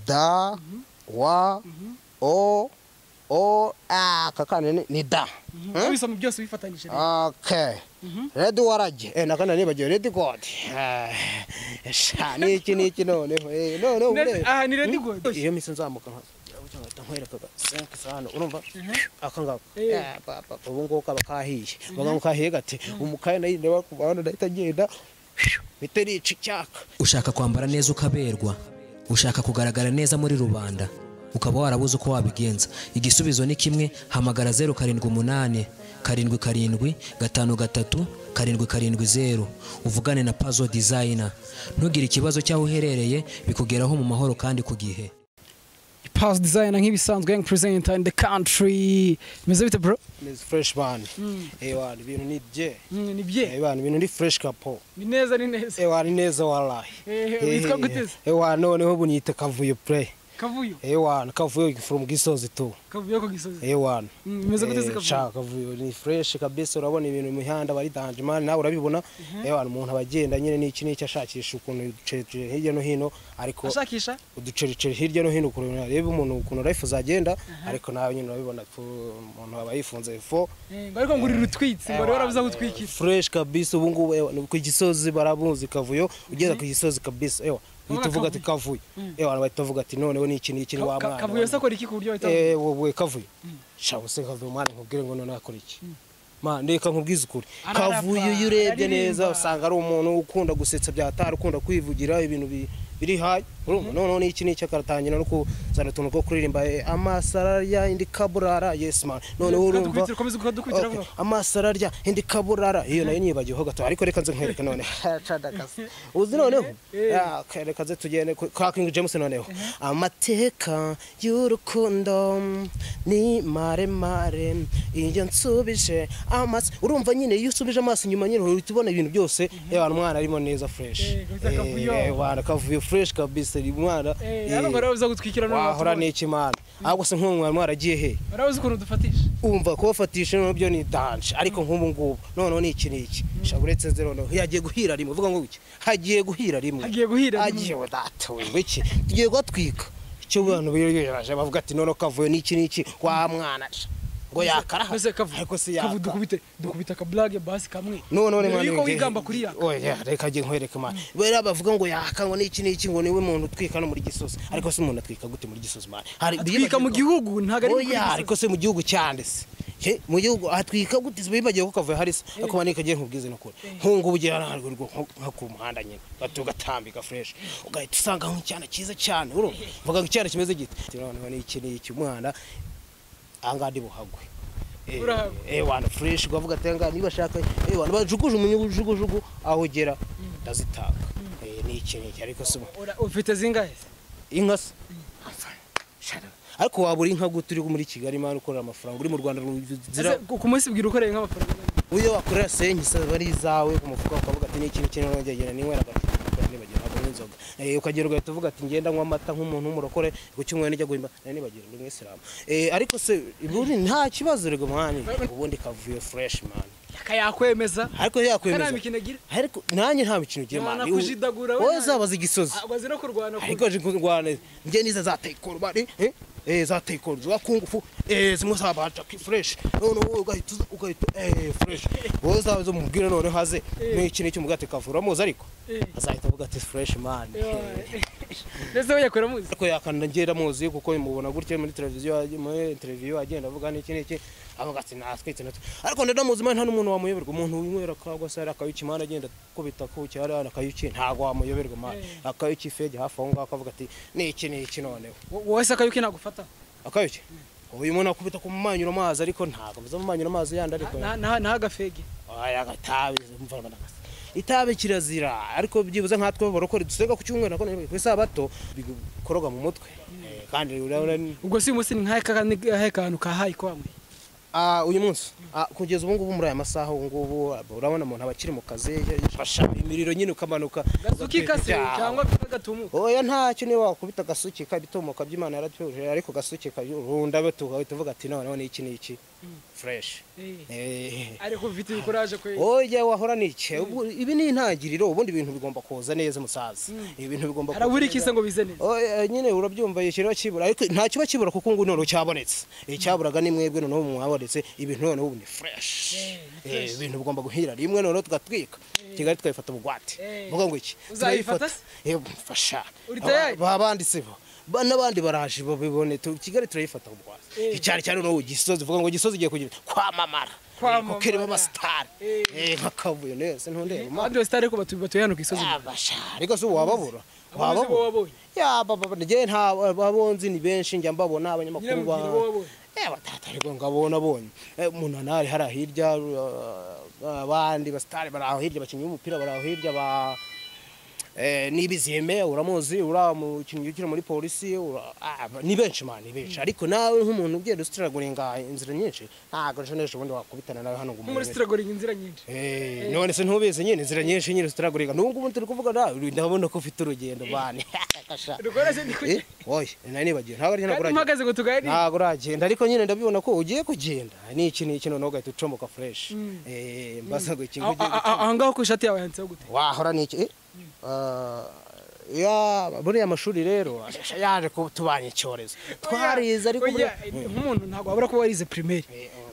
da wa o o a kakana ni da ubisoma byose bifatanyije rero okay red warage eh nakana nibagiwe red god Ah, sha ni iki ni iki noneho eh none Ne- ubu aha ni redi godi iyo misi nzamuka nka ugahita nkwerekaga 5 sano urumva akangaba Eh. eh papa ubu ngubu kaba kahiye baga kahiye gate umukaye nayo ndeba ku bantu ndahita ngenda biterica icyaka ushaka kwambara neza ukaberwa ushaka kugaragara neza muri rubanda ukaba warabuze uko wabigenza igisubizo ni kimwe hamagara zeru karindwi umunani karindwi karindwi gatanu gatatu karindwi karindwi zeru uvugane na pazo dizayina ntugire ikibazo cy'aho uherereye bikugeraho mu mahoro kandi ku gihe pass designer nk'ibisanzwe young presenter in the country bimeze bite bro ni fresh band eh wana ibintu ni je ni eh bye wana ibintu ni fresh kapo ni neza ni neza eh wana ni neza walahi Eh, witwa gute se? eh wana noneho ubu niyita kavuyo play kavuyo eh wana kavuyo from gisozi tu kavuyo ko gisozi eh wana Mm, bimeze gute se Eh, kavuyo sha kavuyo ni fresh kabisa urabona ibintu mu mihanda bari danje man nawe urabibona eh wana umuntu abagenda nyine n'iki n'iki ashakisha ukuntu uducericeri hirya no hino ariko ashakisha uducericeri hirya no hino ukuntu areba umuntu ukuntu life zagenda ariko nawe nyine urabibona fu- umuntu aba yifunze fo Eh, ngo ariko ngo uri rutwitse ngo rero Ewa, arabuza ewa, gutwikira fresh kabisa ubu ngubu ewa, ni ku gisozi barabuzi kavuyo ugeze ku gisozi kabisa ewa Urabona uhita uvuga ati kavuyo ewa bahita bavuga ati noneho ni iki ni iki ni wa Ka- mwana ka- kavuyo se akora iki ku buryo bahita eh wowe kavuyo sha se kavuyo mwana nkubwire ngo noneho akora iki ma ndeka nkubwize ukuri Ararapa, kavuyo iyo urebye araririmba. neza usanga ari umuntu ukunda gusetsa byatari ukunda kwivugira ibintu bi- biri hayi urumva noneho ni iki ni iki akaratangira no kuzana utuntu two kuririmba eh, amasararya indi kaburara yes man noneho urumva Ukadukubitira, ukomeza ukadukubitira Okay. vuba. amaso ararya indi kaburara iyo nayo niyibagiyeho gato ariko reka nze nkwereke none Cadakasi. uzi noneho Ah, okay, reka nze tugende ku- kwa King James noneho amateka y'urukundo ni maremare iyo nsubije amaso urumva nyine iyo usubije amaso inyuma nyine uhita ubona ibintu byose yewe umwana arimo neza fresh Eh, kabisa kavuyo. Eh, wana kavuyo fresh kabisa uyu mwana eh eh, hano ngo rero arabuza gutwikira none wahora watubonye. n'iki mana ahubwo se nk'uwo mwana mwaragiye he arabuza ukuntu dufatisha umva kubafatisha noneho byo ni danje ariko nk'ubu ngubu noneho ni iki n'iki shaka uretse nze noneho yagiye guhira rimwe uvuga ngo iki hagiye guhira rimwe Hagiye guhira rimwe. hagiye wadatawe iki tugiye guhatwika icyo abantu biyogeje bavuga ati noneho kavuyo n'iki n'iki wa mwana sha, ngo yakara mbese kavuyo ariko si kavuyo yakara dukubite dukubite akaburage basi kamwe none none Mbere mwana yuko w'ingehe. wigamba kuri yaka oya reka ngiye nkwereke mwana bariya bavuga ngo yaka ngo n'iki n'iki ngo niwe muntu utwika no muri gisozi ariko se umuntu atwika gute muri gisozi mwana hari atwika mu gihugu ntago ari oya kuri ariko se mu gihugu cyanditse Je, mu gihugu atwika gute bibagiye ko kavuye harisa ariko manika ngiye nkubwize no kure nkungu bugira ntabwo rwo nko ku muhanda nyine bato gatambika fresh ugahita usanga nk'icyana cyiza cyane urumva mvuga ngo icyana kimeze gite noneho ni iki ni iki umwana ahangaha ndi buhagwe Eh, Urahagwa. eh wana fresh bavuga ati ahangaha niba ashaka eh wana bajuguju umunyugujugujugu aho ugera ndazitanga eh ni iki ni iki ariko se ubu- Ora- ufite zingahe inka se Shut up. ariko wabura inka gute uri muri kigali mani ukorera amafaranga uri mu rwanda Ese ruzira ku ku munsi bwira ukoreye nk'amafaranga uyo wakorera senyi saba ari izawe ku mufuka ukavuga ati n'ikintu kinini nongegera ninywera agati nibagira ntabwo n'inzoga Eh, ukagera ugahita uvuga ati ngenda nywa amata nk'umuntu w'umurokore ku cyumweru nijya guhimba nari nibagira uri mwisilamu ariko se buri nta kibazo rego mwani ubundi kavuyo fureshi mani Yaka yakwemeza ariko yakwemeza Nta mikino agira. ariko nanjye nta mikino ugira Yabana mani kujidagura we wowe nta- uzabaza igisozi Ah, wazi no kurwana ku- ariko je kurwana nje niza za taekwondo bari eh eh za taekwondo za kung fu eh zimwe za bacha ki fresh no no ugahita uza- ugahita eh fresh wowe zawe zo mubwira none haze ni iki n'iki mugate kavura muzi ariko Eh. azahita avuga ati fresh man ndetse we yakwera muzi ariko yakanda ngera muzi kuko mubona gutya muri televiziyo muri televiziyo agenda avuga n'iki n'iki avuga ati natwitse natwe ariko ndamuzi man nta n'umuntu wamuyoberwa umuntu winywera kagwa se akayuki man agenda kubita ku cyari akayuki ntago wamuyoberwa man akayuki fege hafi aho ngaho akavuga ati n'iki n'iki noneho wowe se akayuki nagufata akayoke uyu muntu akubita ku manyura amazi ariko ntabwo mbiza mu manyura amazi yandi ariko ntagafege aya agatabi mvana nagasa itabi kirazira ariko byibuze nkatwe barokore dusenga ku cyumweru nako ku isabato bikoroga mu mutwe Eh, kandi urabona ni- ubwo si uyu munsi ni nk'ahe ka- ni nk'ahe kantu kahaye kwanwe Ah, uyu munsi ah, kugeza ubu ngubu muri aya masaha ubu ngubu urabona umuntu aba akiri mu kazi yafasha imiriro nyine ukamanuka gasuki kase Ya. cyangwa gatumuka oya ntacyo niba wakubita agasuki kabitomoka by'imana yaratuje ariko agasuki karunda betuga uhita uvuga ati noneho ni iki ni iki fureshi ariko mfite ibikoraje kwe oya wahora n'iki Ubu- ibi ni intangiriro ubundi ibintu bigomba kuza neza musaza ibintu bigomba kuza araburikiza neza. ngo bize neza Oya, nyine urabyumva ikiriho kibura ariko nta kiba kibura kuko ngo noneho cyabonetse icyaburaga ni mwebwe noneho mwabonetse ibintu noneho ubu ni fureshi fresh. ibintu bigomba guhira rimwe noneho tugatwika kigali tukabifata bugwate Eh. mvuga ngo iki Uzayifata se? Eh, mfasha Uri tayari? Aba- babanditse bo Ba- n'abandi baraje babibone tu- kigali turayifata bugwate Eh. cyane cyane noneho gisozi mvuga ngo gisozi igiye kugira kwamamara Kwamamara. kuko irimo amasitari Eh. Eh, nk'akavuyo nese ntundeba abandi bose ariko batuye batuye hano ku isozi abasha ariko se ubu wababura Ababuze bo wabonye. ya baba njye nta ababonzi ni benshi njya mbabona nyine abanyamakuru mubwira ba uwo wabonye Eh, batata ariko ngabona abonye Eh, munanari hari aho hirya eh, abandi basitari bari aho hirya abakinnyi b'umupira bari aho hirya ba Eh, n'ibizime uramuzi uriya mukinnyi ukina muri polisi ura- ah, ni benshi man ni benshi ariko nawe nk'umuntu ugenda usitiragurenga inzira nyinshi ntabwo ejo n'ejo bundi wakubitana nawe hano ngo muri umumenye. sitiragoringa inzira nyinshi Eh, none se ntubizi nyine inzira nyinshi nyine zitaragurika n'ubu ngubu turi kuvuga nawe ndabona ko ufite urugendo bane Kasha. rukora se ndi Eh, kujya oye nari nibagiwe ntabwo ari kandi ntabwo uragenda mpagaze ngo tuganire ntabwo uragenda ariko nyine ndabibona ko ugiye kugenda ni iki ni iki noneho ugahita ucomoka fureshi mbaza ngo ikintu Aho- ugiye aho- aho ngaho ku ishati yawe yanditseho gute wahora ni iki Eh, ah, ya buriya mashuri rero yaje kutubanya icyorezo twarize ariko Oya, buriya- oya, nk'umuntu ntabwo wabura kuba warize primaire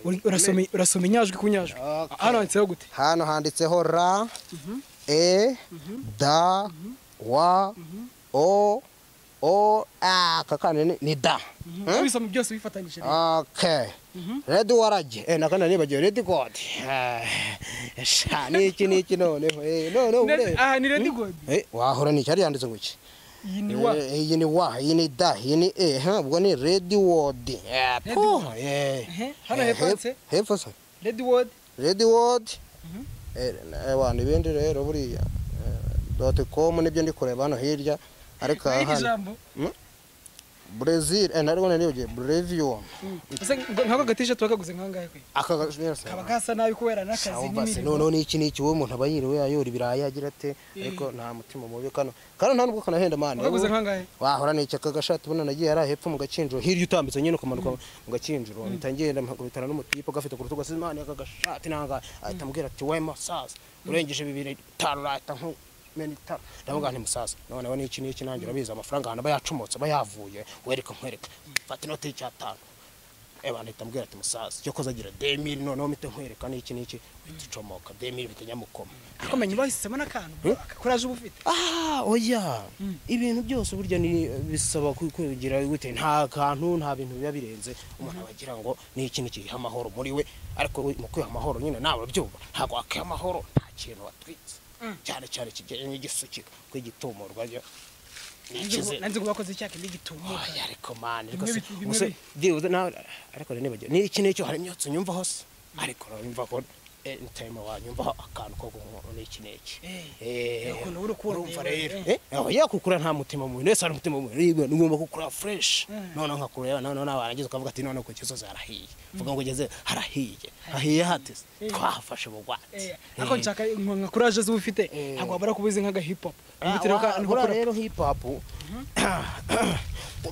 Uri- urasoma urasoma inyajwi ku nyajwi Okay. hano handitseho gute hano handitseho ra e da wa o o a kakandi ni- ni da ubisoma byose bifatanyije okay red warage eh nakana nibagiwe red god Ah, sha ni iki ni iki noneho eh noneho Ned- ureba aha ni redi godi eh wahora ni cyari yanditse ngo iki iyi ni wa Eh, iyi ni wa iyi ni da iyi ni e ha ubwo ni red word eh Red puh, word. eh Ehe, hano Eh, hepfo hep- handitse hepfo se redi wodi redi wodi abantu ibindi rero buriya doti komu nibyo ndi kureba hano hirya ariko aha n'iri hano jambo brezil ntabwo naribagiwe breviyumu Ese ngo- nk'ako gatishati wakaguze nk'angahe kwe aka gashobora gusa kaba gasa nabi kubera n'akazi ubase n'imirimo noneho n'iki n'iki wowe umuntu aba yiriwe ayora ibirayi agira ate ariko nta mutima mubi kano kano nta nubwo kanahenda mani wakaguze nk'angahe wahora ni iki aka gashati ubona nagiye hari hepfo mu gakinjiro hirya utambitse nyine ukamanuka mu gakinjiro mpita ngenda mpakubitana n'umutipe gafite ku rutugu asize imana aka gashati nanga ahita ambwira ati we musaza urengeje bibiri bitanu urahita nk'umena itanu ndavuga nti musaza noneho n'iki n'iki nanjye urabizi amafaranga ahantu aba yacomotse aba yavuye wereka nkwereka mfata inoti y'icyatanu Eba nahita ambwira ati musaza icyo koza agira demiri noneho mpita nkwereka n'iki n'iki uhita ucomoka demiri bita nyamukoma ariko menya bahisemo n'akantu akakuraje uba ufite Ah, oya ibintu byose burya ni bisaba ku- kugira gute nta kantu nta bintu biba birenze umuntu aba agira ngo ni iki ni kiriho amahoro muri we ariko we mu kwiha amahoro nyine nawe urabyumva ntabwo wakwiha amahoro nta kintu watwitse cyane cyane kijyanye n'igisukika kw'igitumurwa ryo nikize nanze ngo bakoze icyaha kindi gitumuka oya ariko mani ariko Bimwe se bitu- bimwe ubuse bi- byibuze nawe ariko rero nibagiwe ni iki n'icyo hari imyotsi nyumva hose ariko uranyumva ko anytime wanyumvaho akantu ko guhumura ni iki n'iki Eh, ukuntu uba uri kuwureba, urumva rero eh. Eh, aho yakukura nta mutima mubi nese hari umutima mubi niba ugomba gukura fresh noneho nkakureba noneho nawe warangiza ukavuga ati noneho ku gisozi harahiye uvuga ngo ugeze harahiye hahiye hate se? twahafashe bugwate ariko nshaka nka kuraje zuba ufite ntabwo wabura kuba uzi nk'aga hip hop Ihutire Ah, akantu ko buriya kurapa. rero hip hop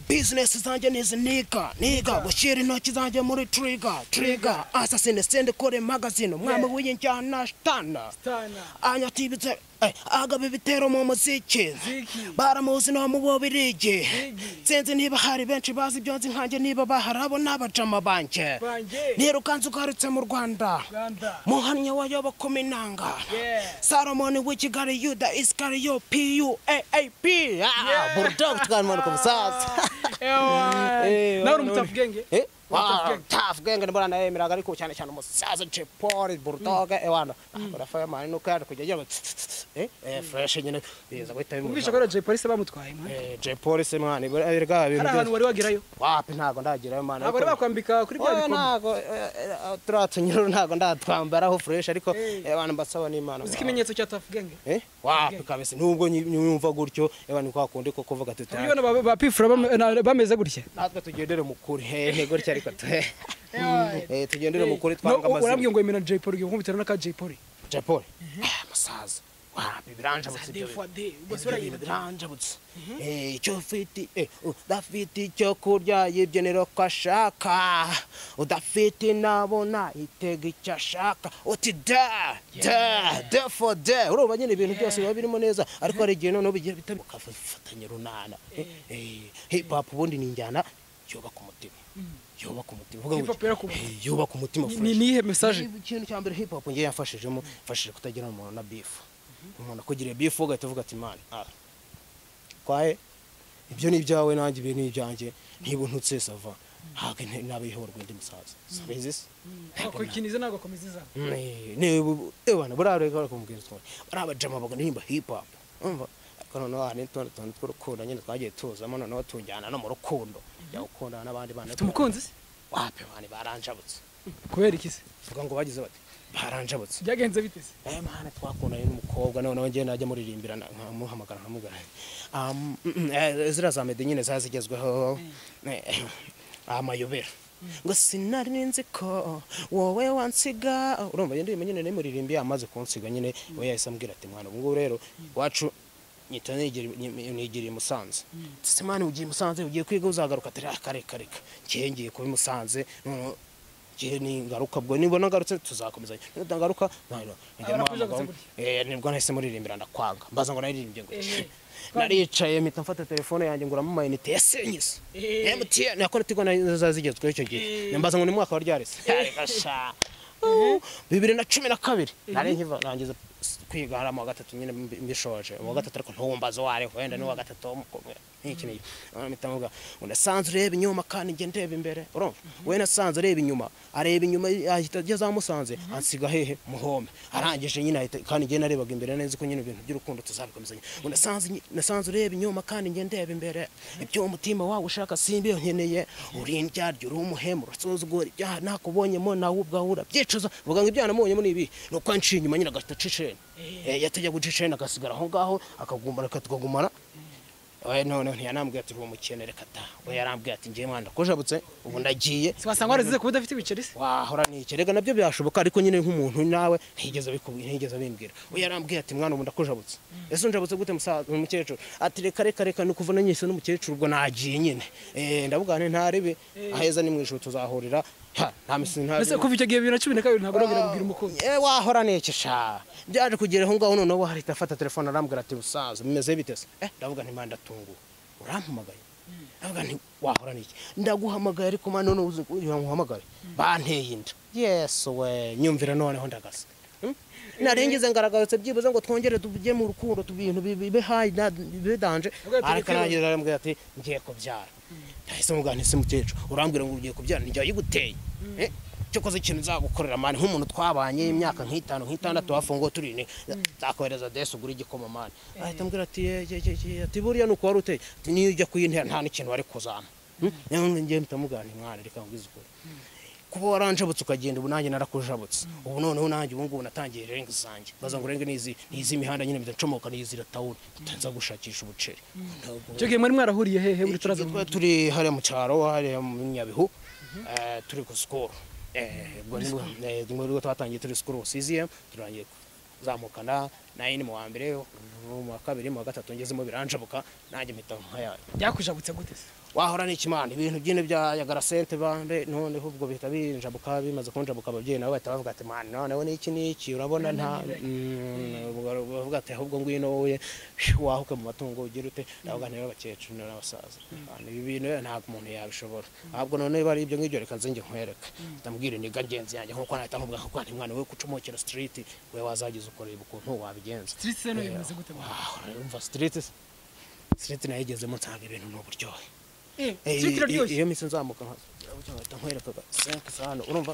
bizinesi zanjye ni ziniga niga gushyira intoki zanjye muri triga triga asasine sende kore magazine umwami Yeah. w'injyana shitana Stana. anyatibitse agaba ibitero mu muziki Ziki. baramuzi no mu bubirigi Zigi. sinzi niba hari benshi bazi ibyo nzi nkanjye niba bahari abo ni abajama banjye Banjye. nirukanze ugarutse mu rwanda Rwanda. muhamya wa yoba kumi nanga Yeah. salomoni w'i kigali yuda isikariyo puap Yeah. burudogi tukamanuka musaza Eh, nawe uri none- umutafugenge Eh, Tough wa- Gang. Tough Gang ndabona anayemeraga ariko cyane cyane umusaza Jepoli Bulldog ewana akora fireman nuko yaje kujya agira ngo tss, tss, tss, eh eh fresh nyine biza guhita umvisha bimura kubera jay polisi bamutwaye mwana. eh Jepoli se mwana erega hari ibintu ahantu byose wari wagerayo wapi ntago ndagirayo mwana ntabwo bari ariko- bakwambika kuri bya Oya, bikombe ntago eh, eh, turiya tunyururu ntago ndatwambaraho fresh ariko Eh. ewana mbasaba n'Imana uzi mwana. ikimenyetso cya tafugenge Eh, wapi kabisa nubwo nyi- nyumva gutyo ewana kwa kundi ko kuvuga tuti urabibona ba- ba pifura bam- na- bameze gutya natwe tugendere mu kuri eh gutya ariko tu- eh tugendere mu kuri No, twange amazina urambwira ngo yemera jay polisi ngo nkubitira n'aka jay polisi japoli musaza Ah, biranjabutse Des ibyo fois bintu. des- ubwo se Ibyo bintu urayibona. biranjabutse Eh, icyo ufite eh, udafite icyo kurya ibyo ni ko ashaka udafite nabona itega icyo ashaka uti da da da for da urumva nyine ibintu byose biba birimo neza ariko hari igihe noneho bigira bita ukabifatanya runana Eh, hip hop ubundi ni injyana yubaka umutima yubaka umutima uvuga Hip hop gutya. yubaka umutima. Eh, yubaka umutima Ni- fresh. ni iyihe message? ikintu cya mbere hip hop ngewe yamfashijemo mfashije kutagira umuntu na bifu umuntu akugiriye bifu ugahita uvuga ati mani ah, kwaye ibyo ni ibyawe nanjye ibi ni ibyanjye ntibunutse sava ntabwo ntabihorwa undi musaza sabizisi wakikiniza ntabwo akomeza izana ebana burareka kumubwira utwo bari abajama bagaririmba hip hop umva ariko noneho hari n'utundi tuntu tw'urukundo nyine twagiye tuzamo noneho tujyana no mu rukundo jya gukundana n'abandi bana ufite umukunzi se wapi bani baranjabutse kubera iki se vuga ngo bagize bati baranjabutse byagenze bite se eh mana twakundanye n'umukobwa noneho njye najya muririmbira na- nkamuhamagara nkamugana Um, mm, eh, ziriya za mede nyine zazigezweho amayobera ngo sinari ninzi ko wowe wansiga urumva iyo ndirimbo nyine nimuririmbi amaze kunsiga nyine we yahise ambwira ati mwana ubu ngubu rero iwacu nyita nigira- ni- nigiriye i musanze ndetse mwana ugiye i musanze ugiye kwiga uzagaruka ati reka reka reka njyewe ngiye kuba i musanze noneho njyewe ningaruka ubwo nibona ngarutse tuzakomezanya ntangaruka Abarakuze gusa nibwo nahise muririmbira ndakwanga mbaza ngo naririmbye ngo Ehe. naricaye mpita mfata telefone yanjye nguramo amayinite ya senyisi Ehe. mtn ako tigo nazo zazigezweho icyo gihe Ehe. mbaza ngo ni mwaka wa ryarese gasha bibiri na cumi na kabiri nari nkiva nangiza kwiga hari mu wa gatatu nyine mbi- mbishoje uwa gatatu ariko ntumbaze uwo ariho wenda ni uwa gatatu w'umukobwa ntikintu mpita mvuga ngo nasanze ureba inyuma kandi njye ndeba imbere urumva we nasanze areba inyuma areba inyuma ahita ageze aho amusanze ansiga hehe muhome arangije nyine ahita kandi njye narebaga imbere neza ko nyine ibintu by'urukundo tuzabikomezanya ngo nasanze nyi- nasanze ureba inyuma kandi njye ndeba imbere ibyo umutima wawe ushaka simbi nkeneye uri indyaryo uri umuhemu urasuzugura ibyaha nakubonyemo nawe ubwawe urabyicuza vuga ngo ibyaha namubonyemo ni ibi ni uko yanciye inyuma nyine agahita aca isheni Eh, yatajya guca isheni agasigara aho ngaho akagumana tukagumana Eh, none ntiyanambwiye ati uwo mukene reka taha we yarambwiye ati ngiye mwana kujabutse ubu ndagiye se wasanga warazize kuba udafite ibiceri se wahora nikerega nabyo byashoboka ariko nyine nk'umuntu nawe ntiyigeze abikubwira ntiyigeze abimbwira we yarambwiye ati mwana ubu ndakujabutse ese unjabutse gute musaza umukecuru ati reka reka reka ni ukuva nanyise n'umukecuru ubwo nagiye nyine Eh, ndavuga nti ntarebe aheza ni mu ijuru tuzahurira Ha, nta misi nta mbese kuva icyo gihe bibiri na cumi na kabiri ntabwo urabwira kubwira umukunzi Eh, wahora nekesha byaje kugera aho ngaho noneho ahita afata telefone arambwira ati musaza bimeze bite se eh ndavuga nti manda tunguwe urampamagaye ndavuga nti wahora niki ndaguhamagaye ariko mwana none uzi kugira ngo uhamagare banteye inda yesu we nyumvira noneho ndagasa Hmm? narengeze ngaragarutse byibuze ngo twongere tujye mu rukundo tu- ibintu bi- bibe hayi na- bibe danje Avuga ati, ariko "Reka nagira arambwira ati ngiye kubyara nahise mubwira nti se mukecuru urambwira ngo ugiye kubyara ni jya yiguteye Eh, cyokoze ikintu nzagukorera mani nk'umuntu twabanye imyaka nk'itanu nk'itandatu hafunguwe turi ine nzakohereza desi ugura igikoma mani ahita ambwira ati "Ye, ye, ye, ye," ati buriya ni uko wari uteye Ati, niyo ujya kuyintera nta n'ikintu wari kuzana Hmm? None njye mpita mubwira nti mwana reka nkubwize ukuri kuba waranjabutse ukagenda ubu nanjye narakujabutse ubu noneho nanjye ubu ngubu natangiye renga zanjye baza ngo renge n'izi n'izi mihanda nyine bidacomoka n'izi ratawuni nza gushakisha ubuceri Ntabwo- icyo gihe mwari mwarahuriye hehe muri turaza twari turi hariya mu cyaro hariya mu nyabihu eh, turi ku sikoro ubwo nibwo eh, ni bwo twatangiye turi sikoro siziye turangiye kuzamukana nayini mu wa mbere mu wa kabiri mu wa gatatu ngezemo biranjabuka nanjye mpita nkayari byakujabutse gute se wahora n'ikimana ibintu byine bya yagara sente bande noneho ubwo bihita binjabuka bimaze kunjabuka ababyeyi nabo bahita bavuga ati mani noneho n'iki n'iki urabona nta Mm, ubwo bavuga ati ahubwo ngwino wowe wahuke mu matungo ugira ute ndavuga niba abakecuru n'abasaza Abantu, ibi bintu rero ntabwo umuntu yabishobora ahubwo noneho bari ibyo ngibyo reka nze njye nkwereke ndamubwira intege ngenzi yanjye nk'uko nahita nkubwira ko ni mwana we kucomokera sitiriti we wazagize ukoreba ukuntu wabigenza street se nayo imeze gute Ah, urumva sitiriti sitiriti nayigezemo nsanga ibintu ni uburyohe Eh, street iraryoshye iyo minsi nzamuka nkahita nkwerekaga senke sano urumva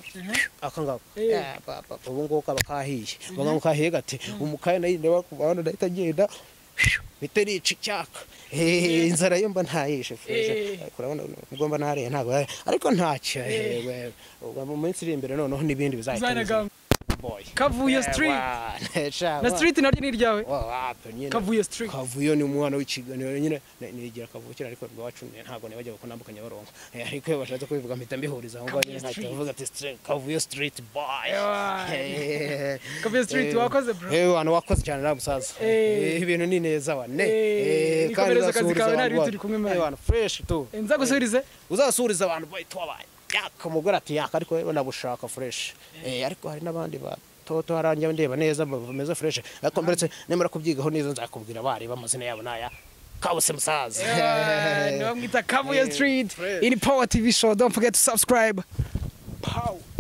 aka ngako Eh. Eh, papa, ubu ngubu kaba kahiye bavuga ngo kahiye gate umukaya nayo ndeba ku bantu ndahita ngenda mpita rica icyaka Eh, inzara yo mba ntayishe Eh. fresh ariko urabona ubwo mba nariye ntabwo ariko ntacyo eh, we, ubwo mu minsi iri imbere noneho n'ibindi bizahita biza. uzanagamba boy Kavuyo Eh, street. wana, cha, na wana. street naryo ni iryawe Wa- wapi nyine. kavuyo street kavuyo ni umwana w'ikiganiro nyine ni- nigira kavukira ariko iwacu ni- ntabwo nibajya kunambuka nyabarongo Eh, ariko iyo bashatse kubivuga mpita mbihuriza aho ngaho nyine Kavuyo nkahita street. mvuga ati "Stre- kavuyo street boy Ewa. Eh, Kavuyo street, eh, wakoze, bro. eh wana wakoze cyane na musaza Eh. Eh, ibintu ni neza wane Eh, Eh, niko kandi mpereza akazi uzasuhuriza kawe, abantu ntari bose. turi kumwe, man. Eh, wana fresh tu Eh, nzagusubirize uzasuhuriza abantu boy twabaye yaka umugore ati yaka ariko rero nabushaka fresh eh ariko hari n'abandi batoto haranjya ndeba neza bameze fresh ariko mberetse nemera kubyigaho neza nzakubwira abari bamazina yabo naya kabuse musaza niba mwita kavuyo street in power tv show don't forget to subscribe Pow.